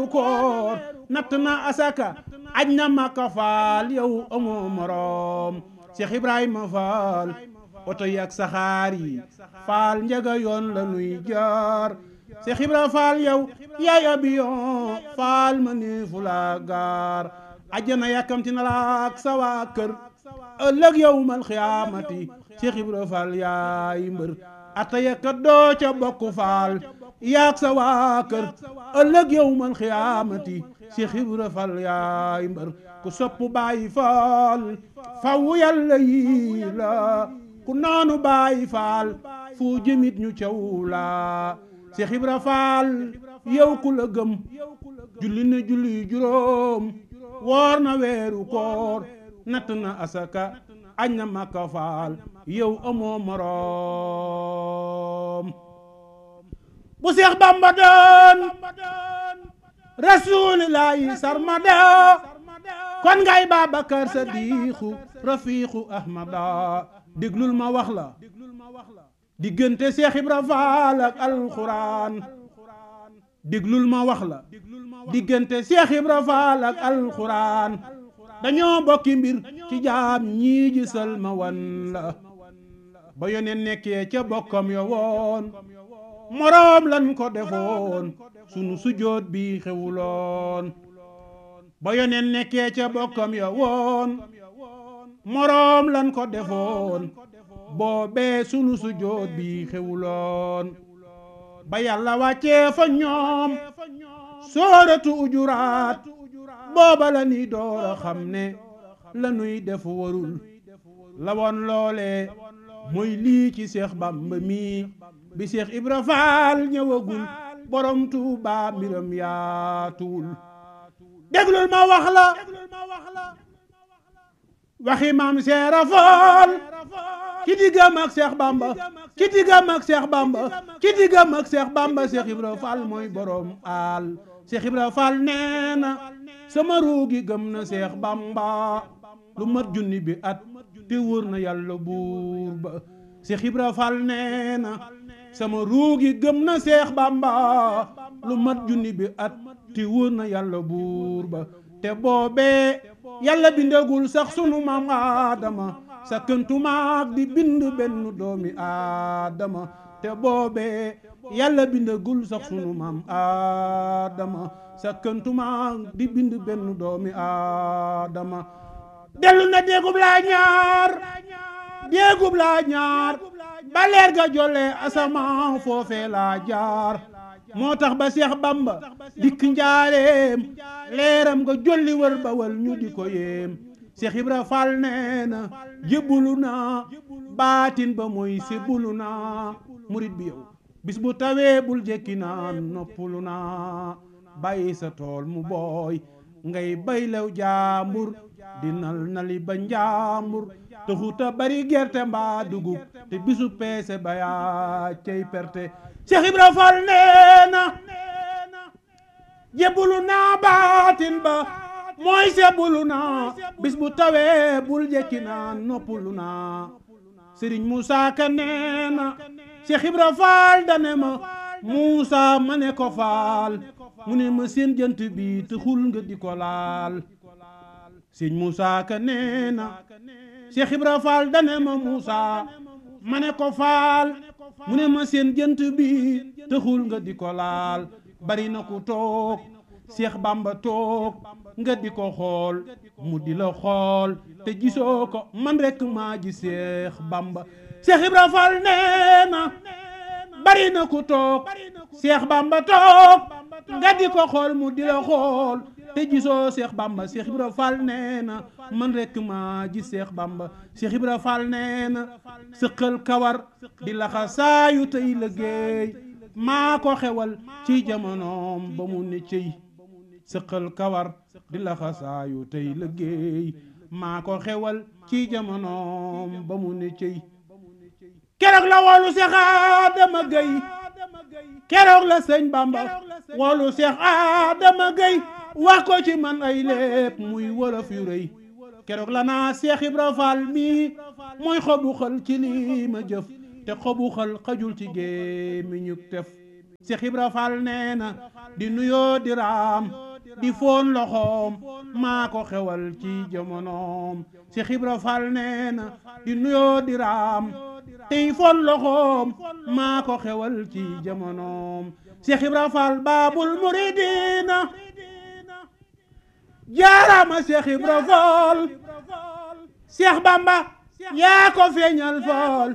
koor natt na asaka aj na Makka faal yow amoo moroom Cheikh Ibrahima Faal oto yi ak saxaar yi faal njëga yoon la nuy jaar Cheikh Ibra Faal yow yaay abiyon faal ma ni fu la gaar ajjana yàkkamti na la ak sa waa kër ëllëg yowmal xiyaamati Cheikh Ibra Faal yaay mbër ata yekkat doo ca bokk faal yaag sa waa kër ëllëg yowmal xiyaamati Cheikh Ibra Faal yaay mbër ku sopp bàyyi faal faw yàlla yi la ku naanu bàyyi faal fu jëmit ñu caw la Cheikh Ibra Faal yow ku la gëm julli na julli juróom woor na weeru koor natt na asaka añ na Makka faal yow amoo moroom bu Seex Bamba doon rasuulillaahi sarmada kon ngay Babakar Sadiixu rafiixu Ahmada déglul ma wax la diggante Seex Ibra Faal ak alxuraan déglul ma wax la diggante Seex Ibra Faal ak alxuraan dañoo bokki mbir ci jaam ñii gisal ma wan la ba yoneen nekkee ca bokkam yo woon moroom lan ko defoon sunu sujoot bi xewuloon ba yoneen nekkee ca bokkam yo woon moroom lan ko defoon boobee sunu sujoot bi xewuloon ba yàlla wàccee fa ñoom sooratu ujuraat booba la ni door a xam ne la nuy def warul la woon loole mooy lii ci Seex Bamba mi bi Seex Ibra Faal ñëwagul borom Tuuba mbiram yaatuwul déglul ma wax la waxi maam Seera Faal ci diggam ak Seex Bamba ci diggam ak Seex Bamba ci diggam ak Seex Bamba Seex Ibra Faal mooy borom aal Seex Ibra Faal nee na sama ruugi gëm na Seex Bamba lu mat junni bi at te wóor na yàlla buur ba Seex Ibra Faal nee na sama ruugi gëm na Seex Bamba lu mat junni bi at te wóor na yàlla buur ba te boobee yàlla bindagul sax sunu maam Aadama sa këntumaak di bind benn doomi Aadama te boobee yàlla bindagul sax sunu maam Aadama sa këntumaak di bind benn doomi Aadama dellu na déegub laa ñaar déegub laa ñaar ba leer ga jolle asamaan foofee laa jaar moo tax ba Seex Bamba dikk njaareem leeram nga jolli wër ba wal ñu di ko yéem Seex Ibra Faal nee na jébbulu naa baatin ba mooy sébbulu naa murit bi yow bis bu tawee bul jekki naan noppulu naa bàyyi sa tool mu booy ngay bay lew jaambur di nal nali ba njaambur te xuta bari gerte mbaa dugub te bisu peese ba yaa cey perte Cheikh Ibra Fall nee na jébbulu naa baatin ba mooy sebbulu naa bis bu tawee bul jekki naa noppulu naa Sëriñ Musaa Ka nee na Cheikh Ibra Fall dane ma Muusaa ma ne ko faal mu ne ma seen jant bi te xul nga di ko laal Sëriñ Musaa Ka nee na Cheikh Ibra Fall dane ma Muusaa ma ne ko faal mu ne ma seen jant bi taxul nga di ko laal bari na ku toog Seex Bamba toog nga di ko xool mu di la xool te gisoo ko man rekk maa ji Seex Bamba Seex Ibra Fall nee na bari na ku toog Seex Bamba toog nga di ko xool mu di la xool te gisoo Seex Bamba Seex Ibra Fall nee na man rekk maa ji Seex Bamba Seex Ibra Fall nee na sëqal kawar di laxa saayu tey liggéey maa ko xewal ci jamonoom ba mu ne cëy sëqal kawar di laxa saayu tey liggéey maa ko xewal ci jamonoom ba mu ne cëy keroog la woolu Seex Adama Gay keroog la sëñ Bamba woolu Seex Adama Gay wax ko ci man ay lépp muy wolof yu rëy keroog la naa Seex Ibra Faal mii mooy xobu xal ci lii ma jëf te xobu xal xajul ci gémmiñu tef Cheikh Ibra Fall nee na di nuyoo di raam di foon loxoom maa ko xewal ci jamonoom Cheikh Ibra Fall nee na di nuyoo di raam tey foon loxoom maa ko xewal ci jamonoom Cheikh Ibra Fall baabul muridina jaarama Cheikh Ibra Fall Cheikh Bamba yaa ko feeñal Fall